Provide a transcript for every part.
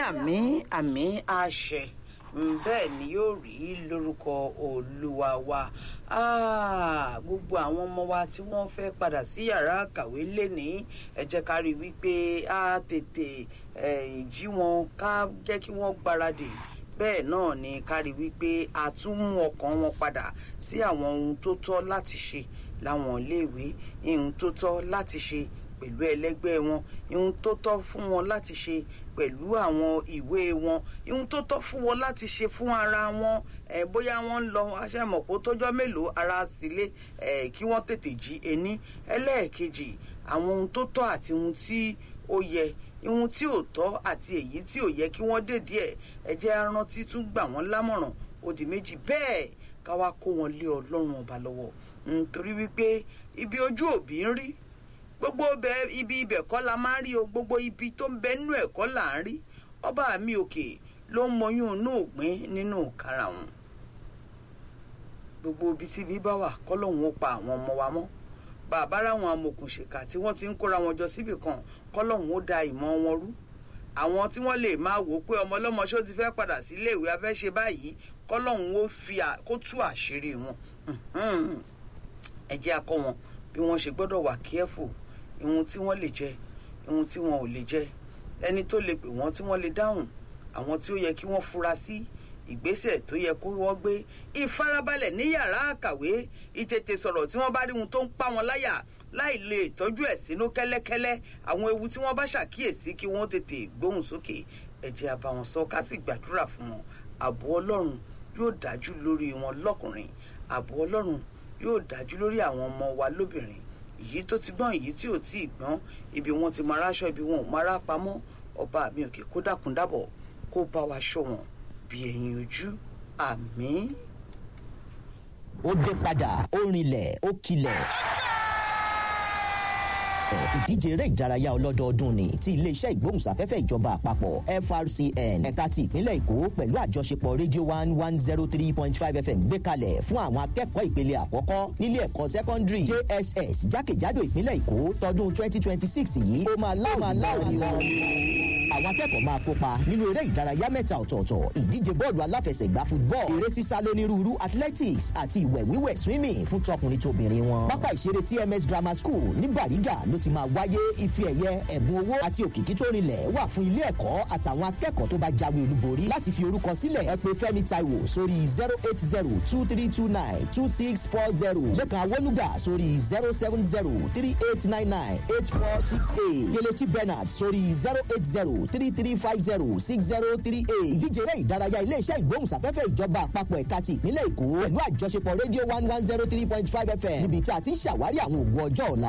àmì àmì àṣẹ Mm, bẹ́ẹ̀ ni yóò rí lórúkọ olúwa wa Ah, gbogbo àwọn ọmọ wa tí wọ́n fẹ́ padà sí yàrá kàwé lénìí ẹ jẹ́ ká rí i wípé a tètè eh, jí wọn ká jẹ́ kí wọ́n gbáradì bẹ́ẹ̀ náà ni ká rí i wípé a tún mú ọkàn wọn padà sí àwọn ohun tó tọ́ láti ṣe láwọn iléèwé ohun tó tọ́ láti ṣe pẹ̀lú ẹlẹ́gbẹ́ wọn ohun tó tọ́ fún wọn láti ṣe pẹ̀lú àwọn ìwé wọn ohun tó tọ́ fún wọn láti ṣe fún ara wọn ẹ bóyá wọ́n ń lọ aṣẹ́mọ̀pọ̀ tójọ́ mélòó ara sílé ẹ kí wọ́n tètè jí ení ẹlẹ́ẹ̀kejì àwọn ohun tó tọ́ àti ohun tí ó yẹ ohun tí ò tọ́ àti èyí tí ò yẹ kí wọ́n dèdí ẹ̀ ẹ jẹ́ arántí tún gbà wọ́n lámọ̀ràn ó di méjì bẹ́ẹ̀ ká wá kó wọn lé ọlọ́run ọba lọ́wọ́ nítorí wípé ibi ojú òbí ń rí gbogbo bẹ ibi ibẹ̀ kọ́ la máa ń rí o gbogbo ibi tó ń bẹ nínú ẹ̀kọ́ là ń rí ọba mi òkè ló ń mọyún inú ògbín nínú karahun gbogbo ibi tí ibi bá wà kọ́lọ́hún ó pa àwọn ọmọ wa mọ́ bàbá ráwọn amòkùnṣèkà tí wọ́n ti ń kóra wọn jọ síbì kan kọ́lọ́hún ó da ìmọ̀ wọn rú àwọn tí wọ́n lè máa wò ó pé ọmọ ọlọ́mọ ṣó ti fẹ́ padà sí iléèwé afẹ́ ṣe báyìí kọ́lọ́hún ó fi kó tú àṣírí wọn ẹ jẹ́ akọ́ wọn bí wọ́n ṣe gbọ́dọ̀ wà careful ihun tí wọ́n lè jẹ ihun tí wọn ò lè jẹ ẹni tó lè pè wọ́n tí wọ́n lè dáhùn àwọn tí ó yẹ kí wọ́n fura sí ìgbésẹ̀ tó yẹ kó wọ́n gbé ìfarabalẹ̀ ní yàrá àkàwé ìtètè sọ̀rọ̀ tí wọ́n bá rí ohun tó ń pa wọn láyà láì lè tọ́jú ẹ̀ sínú kẹ́lẹ́kẹ́lẹ́ àwọn ewu tí wọ́n bá ṣàkíyèsí kí wọ́n tètè gbóhùn sókè ẹ jẹ́ a bá wọn sọ ká sì gbàdúrà fún wọn ààbò ọlọ́run yóò dájú lórí wọn lọ́kùnrin ààbò ọlọ́run yóò dájú lórí àwọn ọmọ wa lóbìnrin èyí tó ti gbọ́n èyí tí ò tí ì gbọ́n ibi wọn ti máa ráṣọ ibi wọn ò máa rá pamọ́ ọba mi òkè kó dákun dábọ̀ kó bá wa ṣọ́ wọn bí ẹyin ojú àmín. ó dé padà ó rinlẹ̀ ó kilẹ̀ ìdíje eré ìdárayá ọlọ́dọọdún ni ti iléeṣẹ́ ìgbóhùnsáfẹ́fẹ́ ìjọba àpapọ̀ frcn ẹ̀ka ti ìpínlẹ̀ èkó pẹ̀lú àjọṣepọ̀ rédíò one one zero three point five fm gbé kalẹ̀ fún àwọn akẹ́kọ̀ọ́ ìpele àkọ́kọ́ nílé ẹ̀kọ́ sẹ́kọ́ndírì jss jákèjádò ìpínlẹ̀ èkó tọdún twenty twenty six yìí ó máa láwọn wọn àwọn akẹ́kọ̀ọ́ máa kópa nínú eré ìdárayá mẹ́ta ọ̀tọ̀ọ̀tọ̀ ìdíje bọ́ọ̀lù aláfẹsẹ̀gbá football eré sísá lónírúurú athletics àti ìwẹ̀ wíwẹ̀ swimming fún tọkùnrin tóbìnrin wọn. pápá ìṣeré cms grammar school ní bàrígà ló ti máa wáyé ife ẹ̀yẹ ẹ̀bùn owó àti òkìkí tó rinlẹ̀ wà fún ilé ẹ̀kọ́ àtàwọn akẹ́kọ̀ọ́ tó bá jáwé olúborí láti fi orúkọ sílẹ̀ ẹ pé fẹ́mi taiwo sórí zero eight zero two three two nine two six four zero lẹ́kàn awolúgà sórí zero seven zero three eight nine nine eight four six eight kelechi bernard sórí zero eight zero three three five zero six zero three eight ìdíje eré ìdárayá iléeṣẹ́ ìgbóhùnsáfẹ́fẹ́ ìjọba àpapọ̀ ẹ̀ka ti ìpínlẹ̀ èkó pẹ̀lú àjọṣepọ̀ rédíò one one zero three point five fm níbi tí a ti ń ṣàwárí àwọn ògùn ọjọ́ ọ̀la.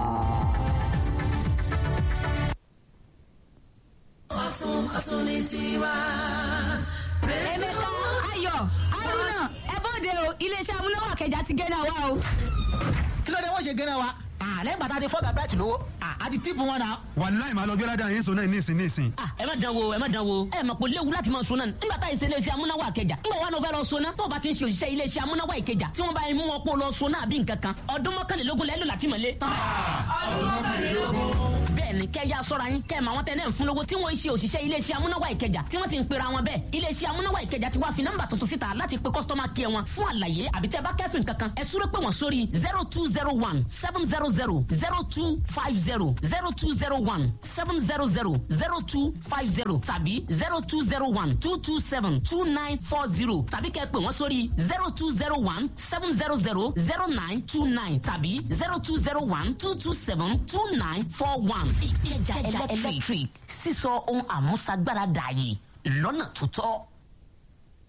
ọ̀tún ọ̀tún ní tiwa. Emeka Ayọ̀ Haruna ẹ bóde o iléeṣẹ́ amúnáwá kẹjà ti gẹ́nà wa o. kí ló dé wọ́n ṣe gẹ́nà wa Ah, lẹ́yìn bàtà ti fọ́gà bẹ́ẹ̀tì lówó Ah, a ti tíìpù wọn náà. wàláì máa lọ gbé ládàá yín sọ náà nísìn nísìn. Ah, ẹ má dán wo ẹ má dán wo ẹ mọ̀ pé léwu láti máa sọ náà nígbà tá ìṣe iléeṣẹ́ amúnáwá àkẹjà ńgbà wà ló fẹ́ lọ sọ náà tó o bá ti ń ṣe òṣìṣẹ́ iléeṣẹ́ amúnáwá ìkẹjà tí wọ́n bá mú wọn pọ̀ lọ sọ náà bí nǹkan kan ọdún mọ́kànlélógún lẹ́lò láti mọ̀lé. ọdún mọ́kànlélógún. bẹ́ẹ̀ni kẹ́ ya sọ́ra yín kẹ́ ẹ̀ mọ àwọn tẹ́lẹ̀ ń fún lówó tí wọ́n ń ṣe òṣìṣẹ́ iléeṣẹ́ amúnáwá ìkẹjà tí wọ́n sì ń pera wọn bẹ́ẹ̀ iléeṣẹ́ amúnáwá ìkẹjà ti wá fi nọ́mbà tuntun síta láti pe kọ́sítọ́mà kí ẹ wọn fún àlàyé àbí tẹ́ bá kẹ́fìn kankan ẹ súré pé wọ́n sórí zero two zero one seven zero zero zero two five zero zero two zero one seven zero zero zero two five zero tàbí zero two zero one two two seven two nine four zero tàbí kẹ́ pè wọ́n sórí zero two zero one seven zero zero zero nine two nine tàbí zero two zero one two two seven two nine four one. ìkẹjà electric sísọ ohun àmúṣagbára dààyè lọ́nà tó tọ́.